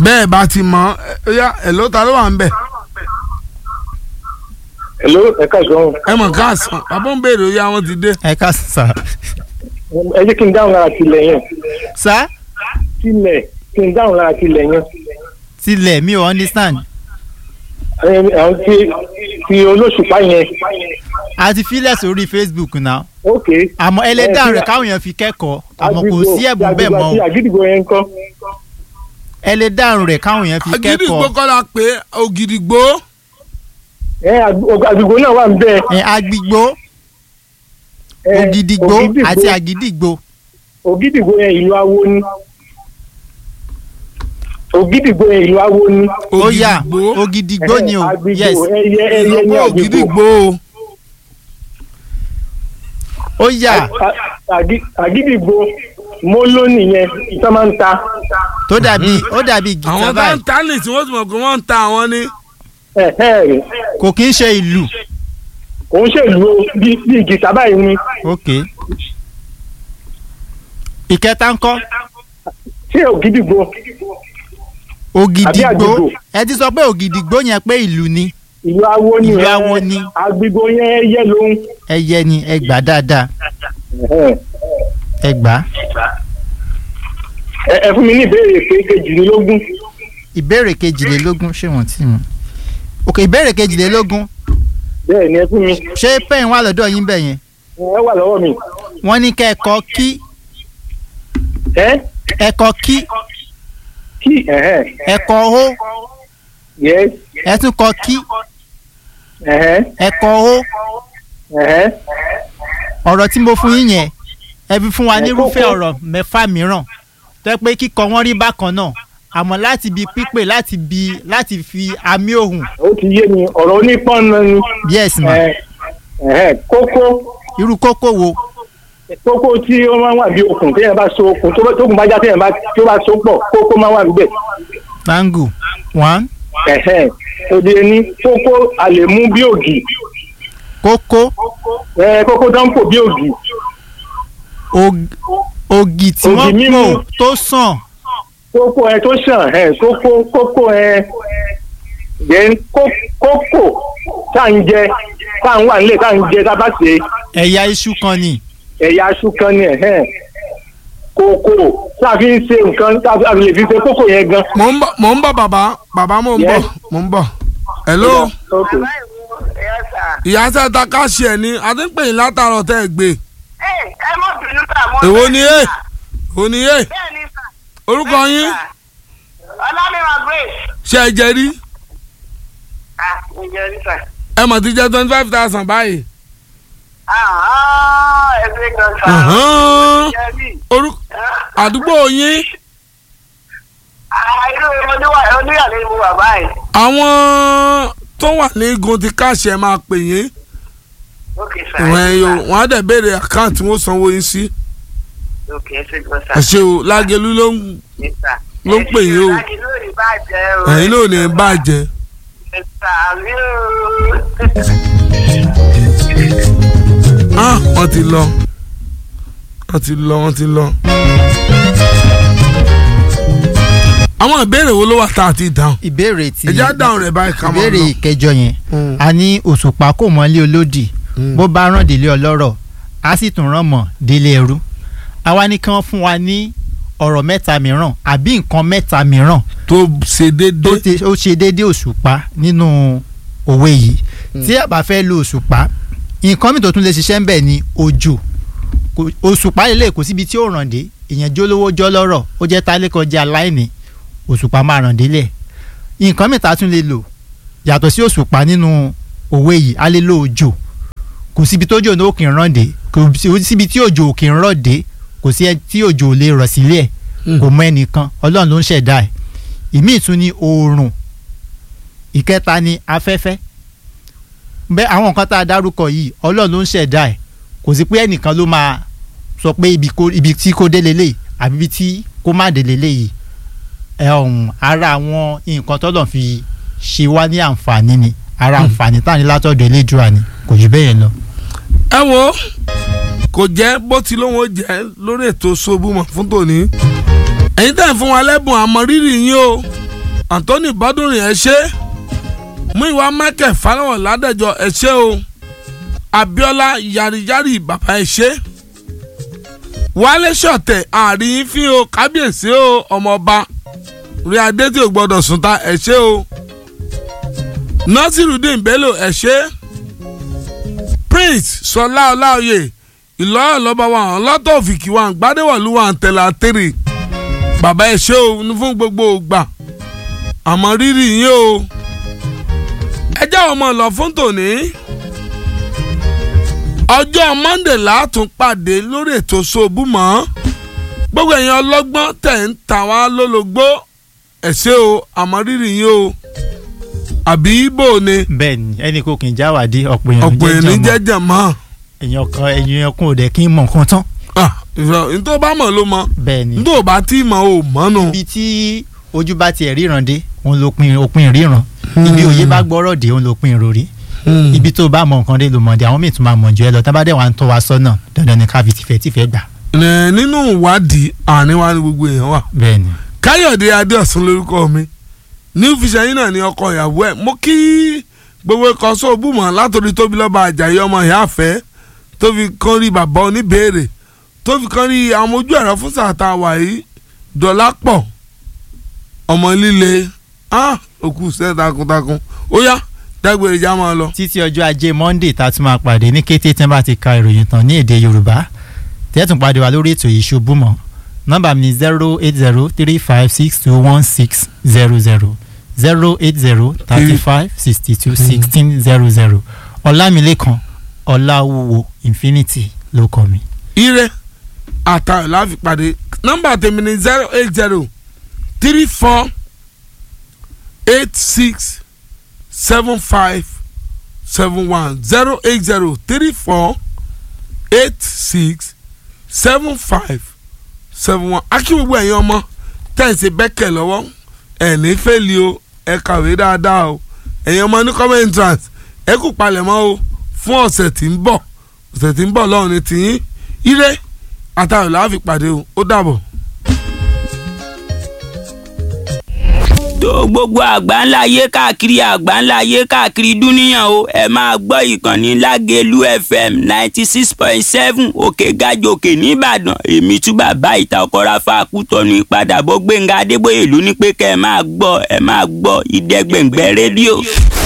bẹ́ẹ̀ bá ti mọ̀ ẹ yá ẹ̀ ló ta ló wà ń bẹ̀. Hello, ẹ káàsán. ẹ mọ̀ káàsán bàbá ń béèrè oyè àwọn ti dé. ẹ ká sà. Ẹ jẹ́ kí n dáhùn lára tilẹ̀ yẹn. sá Tilẹ̀ kí n dáhùn lára tilẹ̀ yẹn. tilẹ̀ mi ò understand. Ẹ, Àwọn tí ti olóṣùpá yẹn. a ti filẹ̀ sórí facebook náà Ok. àmọ́ ẹlẹ́dàá Ẹ, rẹ̀ ti- káwọn èèyàn fi kẹ́kọ̀ọ́ àmọ́ kò Àgbègbè- sí ẹ̀bùn bẹ́ẹ̀ mọ́ àti o àgídìgbò yẹn ń kọ́. ẹlẹ́dàá rẹ̀ káwọn èèyàn fi agídìgbò kẹ́kọ̀ọ́ kọ́ la pé ògìdìgbò Ẹ àgb- àgbègbè náà wà ń bẹ́ẹ̀. ẹ agbègbò Ẹ, ògìdìgbò Ògìdìgbò- àti àgídìgbò Ògìdìgbò yẹn ìlú awo ni. Ògìdìgbò yẹn ìlú awo ni. ó yà ògìdìgbò ògìdìgbò ni o Àgbègbè yes ẹyẹ ẹyẹ ní ìlọ́pọ̀ àgbègbè. ògìdìgbò o. ó yà A- àgí- àgídìgbò móló nìyẹn tó máa ń ta. tó dàbí ó dàbí àwọn gìtá tó báyìí ń ta ní tí wọ́n ti mọ̀ pé wọ́n ń ta àwọn ní. Ẹ ẹ kò kí ń ṣe ìlú òun ṣèlú o bí bí gìtá báyìí ni. ok ìkẹta ńkọ́ Ṣé ògìdìgbò? ògìdìgbò àgbègbò. ẹ ti sọ pé ògìdìgbò yẹn pé ìlú ni ìlú awo ni Ìlú ẹ, awo ni. àgbègbè yẹn ẹyẹ lòun. ẹyẹ ni ẹ gbà dáadáa ẹ gbà ẹ ẹ fún mi ní ìbéèrè pé kejìlélógún. ìbéèrè kejìlélógún ṣé wọn tí mu ok ìbéèrè kejìlélógún bẹ́ẹ̀ ni ẹ fún mi ṣé pẹ́ẹ́n wà lọ́dọ̀ yín bẹ̀ yẹn ẹ wà lọ́wọ́ mi. wọ́n ní kẹ́ẹ̀kọ́ kí ẹ ẹ̀kọ́ kí kí ẹ̀hẹ́ ẹ̀kọ́ ó yes ẹ̀túnkọ́ kí ẹ̀hẹ́ ẹ̀kọ́ ó ẹ̀hẹ́ ọ̀rọ̀ tí mo fún yín yẹn ẹ fi fún wa Ẹ nírúfẹ́ kókó. ọ̀rọ̀ mẹ́fà mìíràn tó yẹ pé kíkọ wọn rí bákan náà àmọ́ láti bi pípè láti bi láti fi àmì ohùn ó ti yé mi ọ̀rọ̀ onípọ́nà ni yes ma ẹ, ẹ̀hẹ́ kókó irú kókó wo kókó tí ó máa ń wà bí okùn téèyàn bá so okùn tó bá- tókùn bá já téèyàn bá tó bá so pọ̀ kókó máa ń wà níbẹ̀. tango one ẹ̀hẹ́ òde ní kókó a lè mú bí ògì kókó ẹ, kókó dánpò bí ògì og- ògì tí Ògì wọ́n mímu. pò tó sàn kókó ẹ tó sàn ẹ kókó kókó ẹ then kó- kókó tá à ń jẹ tá à ń wà nílé tá à ń jẹ tá a bá ṣe ẹ̀yà iṣu kan ni ẹ̀yà aṣú kan ni ẹ̀hẹ́n kókó tá a fi ń ṣe nǹkan tá a fi lè fi ṣe kókó yẹn gan. mò ń bọ̀ mò ń bọ̀ bàbá bàbá mò ń bọ̀ Yes. mò ń bọ̀. hello Okay. ìyá tẹ́ ta káṣí ẹ̀ ní a ti ń pè yín látàárọ̀ tẹ́ ẹ gbé. ẹ mọ bínú sà mo. èwo ni ẹ èwo ni ẹ bẹ́ẹ̀ ni sà. orúkọ yín ọlámíwá grace. ṣe ẹ jẹ rí ah ǹjẹ́ rí sà. ẹ mọ̀ ti jẹ́ twenty five thousand báyìí. ah ẹ ṣe gan sà. Ọ̀hán. ǹjẹ́ rí. orúkọ àdúgbò yín ah irú oníwà oníyàlẹ́ ni mo wà báyìí. àwọn tó wà ní igun ti káṣí ẹ máa pè yín ok sà. ìwọ̀n ẹ̀yọ wọn á dẹ̀ béèrè àkáǹtì wọn sanwó yín sí. ok ẹ ṣe gan sà. ẹ ṣe o lágẹ̀lú ló ń Yes, sir. ló ń pè yín o. Ẹ ṣe láti lórí bàjẹ́ o. ẹ̀yin náà ò ní bàjẹ́. Yes, sir. Àmì o. ah wọ́n ti lọ wọ́n ti lọ wọ́n ti lọ. àwọn ìbéèrè wo ló wà tá a ti dáhùn. ìbéèrè tí ẹ já dáhùn rẹ̀ báyìí ká máa ìbéèrè lọ. ìkẹjọ yẹn Mm. a ní òṣùpá kò mọ́lé olódì Mm. bó bá rán délé ọlọ́rọ̀ a sì tún rán mọ́ délé ẹrú àwa ní kí wọ́n fún wa ní ọ̀rọ̀ mẹ́ta mìíràn àbí nǹkan mẹ́ta mìíràn tó ṣe tó déédéé. ti ó ṣe déédéé òṣùpá nínú òwe yìí tí a bá fẹ́ lo òṣùpá nǹkan mi tó tún lè ṣiṣẹ́ ń bẹ̀ ni òjò Kò- òṣùpá lè kó síbi tí ó ràn dé èèyàn jólówó jọ́ lọ́rọ̀ ó jẹ́ tálékọ̀ jẹ́ aláìní òṣùpá máa ràn délẹ̀ nǹkan mìta tún lè lò yàtọ̀ sí òṣùpá nínú òwe yìí a lè lo òjò kò síbi tó jò ní òkè ń ràn dé kò sí- síbi tí òjò òkè ń rọ̀ dé kò sí ẹ tí òjò ò lè rọ̀ sílẹ̀ kò mọ ẹnìkan ọlọ́run ló ń ṣẹ̀dá ẹ̀ ìmíì tún ní oòrùn ìkẹta ní afẹ́fẹ́ bẹ́ẹ̀ àwọn nǹkan tá a dárúkọ yìí ọlọ́run ló ń ṣẹ̀dá ẹ̀ kò sí pé ẹnìkan ló máa sọ pé ibi kó- ibi tí kò dé lélẹ̀ àbí ibi tí kò má dé lélẹ̀ yìí ẹ ọ̀hún ara àwọn nǹkan tọ́lọ̀ fi ṣe wá ní àǹfààní ni ara àǹfààní tá à ní látọ̀dọ̀ elédùà ni kò jù bẹ́ẹ̀ yẹn lọ. ẹ wo kò jẹ́ bó ti lóun ó jẹ́ lórí ètò ṣobúmọ̀ fún tòní ẹ̀yin tẹ̀ ń fún wa lẹ́bùn àmọ́ rírì yín o Anthony Bọ́dúnrin ẹ ṣé Múyìwá Michael Fáláwọ̀ Ládẹ́jọ ẹ ṣé o Abíọ́lá Yariyari bàbá ẹ ṣé Wálé Ṣọ̀tẹ̀ àárín fi o kábíyèsí o ọmọọba rí adé tí o gbọ́dọ̀ sùn ta ẹ ṣé o Násírùdín Bello ẹ ṣé Prince Sọlá Ọláoyè Ìlọ́yọ̀ lọ́ba wa hàn lọ́tọ̀ òfìkì wa gbádẹ́wọ̀lú wa tẹ̀lé àtẹ̀rẹ̀ bàbá ẹ ṣé o ní fún gbogbo ògbà àmọ́ rírì yín o ẹ jẹ́ ọmọ lọ fún tòní ọjọ́ Monday látún pàdé lórí ètò Sobúmọ́ gbogbo ẹ̀yin ọlọ́gbọ́n tẹ̀ ń ta wá lólobó ẹ ṣé o àmọ́ rírì yín o àbí ibo ni bẹ́ẹ̀ ni ẹnì kò kì í jáwàdí ọ̀pọ̀ èèyàn ọ̀pọ̀ jẹ́ èèyàn jàmọ́ jẹ́jẹ̀ mọ́ èèyàn kan ẹ̀yìn ẹkún ò dẹ̀ kí n mọ̀ nǹkan tán nítorí bá mọ̀ ló mọ̀ bẹ́ẹ̀ ni nítorí bá tí mọ̀ ò mọ́nu. ibi tí ojú bá tiẹ̀ ríran dé òun ló pin òpin ríran ibi òye bá gbọ́rọ̀ dé òun ló pin ìròrí ibi tó bá mọ nǹkan dé ló mọ̀ dé àwọn míì tún máa mọ̀ jù ẹ lọ tá bá dẹ̀ wá ń tọ́ wa sọ́nà dandan ni ká fi tìfẹ́ tìfẹ́ gbà Ẹ, nínú ìwádìí àárín wa ni gbogbo èèyàn wà. bẹ́ẹ̀ ni káyọ̀dé adéọ̀sùn lórúkọ mi new vision yìí náà ni ọkọ ìyàwó ẹ̀ mo kí gbogbo ikọ̀ sóòbùmọ̀ látòrí tóbi lọ́ba àjàyí ọmọ ìyá àfẹ́ tó fi kán rí bàbá oníbèrè tó fi kán rí àwọn ojú ẹ̀rọ fún sàtà wàyí dọ̀là pọ̀ ọmọ líle ah òkú sẹ́ takuntakun ó yá dágbére já máa lọ. títí ọjọ́ ajé monday tá a tún máa pàdé ní kété tí wọ́n bá ti ka ìròyìn tán ní èdè yorùbá tẹ́tùn pàdé wa lórí ètò yìí ṣubúmọ́ nọ́mbà mi ni zero eight zero three five six two one six zero zero zero eight zero thirty five sixty two sixteen zero zero ọlámilékan ọláwúwo infinity ló kọ mi. ire àtàwọn láfi pàdé nọ́mbà tèmi ni zero eight zero three four eight six seven five seven one zero eight zero three four eight six seven five seven one akí gbogbo ẹ̀yin ọmọ tẹ̀sí bẹ́kẹ̀ lọ́wọ́ ẹ̀ ní fẹ́ẹ́lì o ẹ kàwé dáadáa o ẹ̀yin ọmọ ní common entrance ẹ kú palẹ̀mọ́ o fún ọ̀sẹ̀ tí ń bọ̀ ọ̀sẹ̀ tí ń bọ̀ lọ́run ní tìyín ire àtàwọn làá fi pàdé o ó dàbọ̀. tó gbogbo àgbáńlá ayé káàkiri àgbáńlá ayé káàkiri dúníyàn o ẹ máa gbọ́ ìkànnì lágẹ̀lú fm ninety six point seven òkè gàjòkè nìbàdàn èmi tún bàbá ìta ọkọ̀ra fàákùtọ̀nù ìpadàbọ̀ gbẹ̀ngà adébóyè ló ní pé kẹ́ ẹ máa gbọ́ ẹ máa gbọ́ ìdẹ́gbẹ̀ngbẹ̀ rédíò.